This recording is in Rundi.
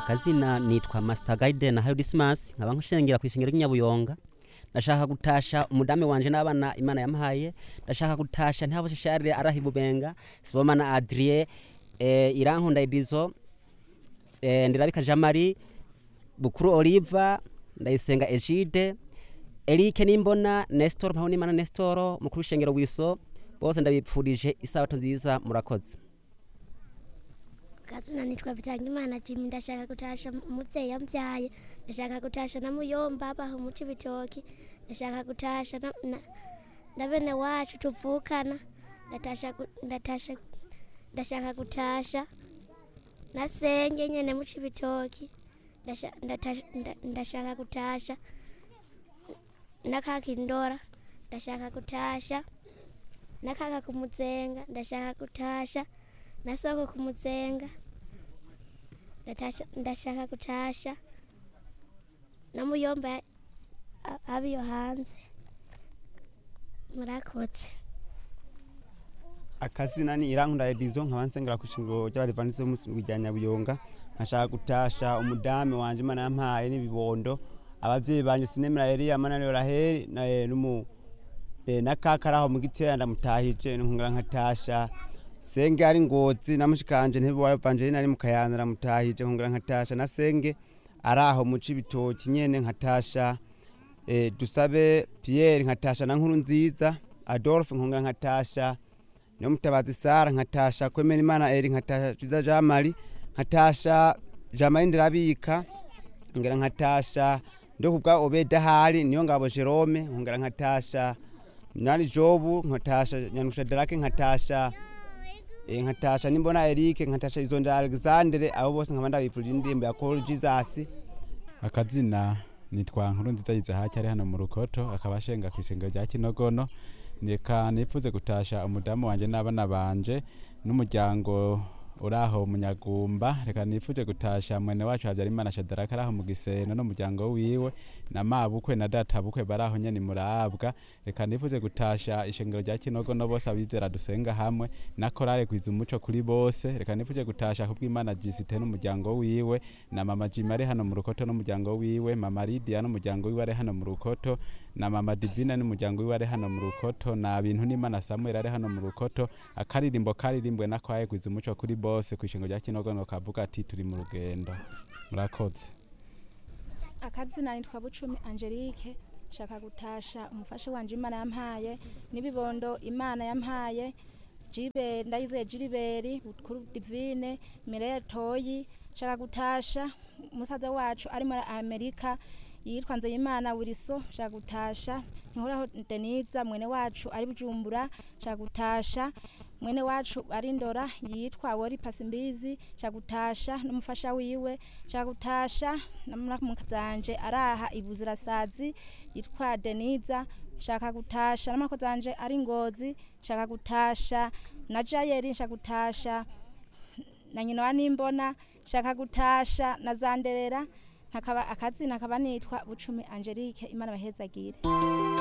akazina nitwa Master Guide na Hayo Dismas nkaba nkushengera kwishengero ry'inyabuyonga ndashaka gutasha umudame wanje n'abana imana yampaye ndashaka gutasha ntabo sharire arahibubenga sibomana Adrien eh, irankunda Edizo eh, ndirabika Jean Marie Bukuru Oliva ndayisenga Egide Eric Nimbona Nestor Mpawonimana Nestor mukuru w'ishengero wiso bose ndabipfurije isabato nziza murakoze kazina nitwa Bitangimana Jimmy ndashaka gutasha umuvyeyi yambyaye ndashaka gutasha na muyomba abaho muci bitoki ndashaka gutasha na, na, na bene wacu tuvukana ndatasha gu- ndatasha ndashaka gutasha na senge nyene muci bitoki ndasha- ndatasha- nda- ndashaka gutasha na kaka indora ndashaka gutasha na kaka kumuzenga ndashaka gutasha na soko kumuzenga ndatasha ndashaka gutasha na muyomba a- abiyo hanze murakoze akazina ni irankunda edizo nkaba nsengera ku ishingiro ry'abadivanisi b'umunsi rya nyabuyonga nkashaka gutasha umudame wanje imana yampaye n'ibibondo abavyeyi banje sinemera eliya mananiyo raheli na eh, n'umu eh, na kaka araho mu gitera ndamutahije nkongera nkatasha senge ari ngozi na mushikanje ntibiwayo evangeline ari mu kayanza ndamutahije nkongera nkatasha na senge araho mu cibitoki nyene nkatasha eh, dusabe pierre nkatasha na nkuru nziza adolphe nkongera nkatasha niyo mutabazi sara nkatasha kwemera imana eri nkatasha ciza jean marie nkatasha jean marie ndirabika nkongera nkatasha ndo kubwa obeda hari niyo ngabo jerome nkongera nkatasha nyani jobu nkatasha nyanusha darake nkatasha eh, nkatasha nimbona erike nkatasha izondera alexandre abo bose nkaba ndabipfurije indirimbo ya call jesus akazina nitwa nkuru nziza yizahaki ari hano mu rukoto akaba ashenga ku isengero rya kinogono reka nifuze gutasha umudamu wanje n'abana banje n'umuryango uraho munyagumba reka nifuje gutasha mwene wacu habyarimana shadaraka araho mu giseno n'umuryango wiwe na mabukwe na data bukwe baraho nyene murabwa reka nifuje gutasha ishengero rya kinogono bose abizera dusenga hamwe na korale kwiza umuco kuri bose reka nifuje gutasha kubw'imana jisite n'umuryango wiwe na mama jima ari hano mu rukoto n'umuryango wiwe mama lidia n'umuryango wiwe ari hano mu rukoto na mama divina n'umuryango wiwe ari hano mu rukoto na bintu n'imana samuel ari hano mu rukoto akaririmbo karirimbwe na kwaye kwiza umuco kuri bose ku ishingo rya kinogono kavuga ati turi mu rugendo murakoze akazina nitwa bucumi angelique shaka gutasha umufasha wanje imana yampaye n'ibibondo imana yampaye jibe ndayizeye jiriberi kuri divine mireya toyi shaka gutasha umusaza wacu ari muri amerika yitwa nzeyimana wiriso shaka gutasha ntihoraho deniza mwene wacu ari bujumbura shaka gutasha mwene wacu ari ndora yitwa wori pasimbizi cagutasha n'umufasha wiwe cagutasha namukazanje araha ibuzirasazi yitwa deniza shaka gutasha n'amako zanje ari ngozi shaka gutasha na jayeri shaka gutasha na nyina wa nimbona shaka gutasha na zanderera nkakaba akazina akaba nitwa bucumi angelique imana bahezagire